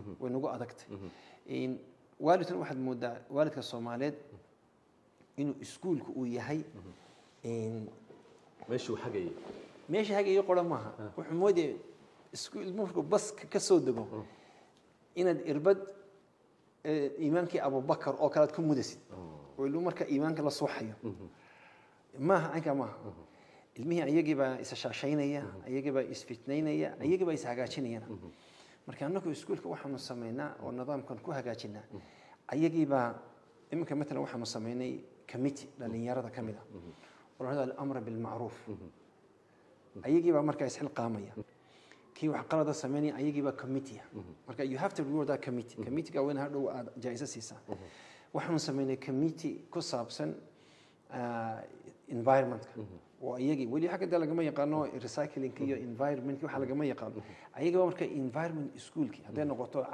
way nagu adagtay In waalidkan waxaad moodaa waalidka soomaaliyeed inuu iskuulku uu yahay in meeshuu xagayay meesha hagayo qoran maaha wuxuu moodaya isku ilmuhu markuu baska ka soo dego inaad irbad eh, iimaankii abubakar oo kale aad ku mudasid oo ilmuhu marka iimaanka la suuxayo maaha anka maaha ilmihii ayagii baa isashaashaynaya ayagii baa isfitnaynaya ayagii baa ishagaajinayana marka annagu iskuulka waxaanu samaynaa oo nidaamkan ku hagaajinaa ayagii baa iminka matalan waxaanu samaynay committee dhalinyarada ka mid ah oo la dhahdo alamra bilmacruuf ayagii baa markaa isxilqaamaya kii wax qalada sameynaya ayagii baa committee ah marka you have to reward that committee committeega waa in hadhow aad jaa'iso siisaa waxaanu samaynay committee ku saabsan ah, environmentka oo iyagii weli xagga dee lagama yaqaano recyclingka iyo environmentka waxa lagama yaqaano ayagaba marka environment schoolki hadday noqoto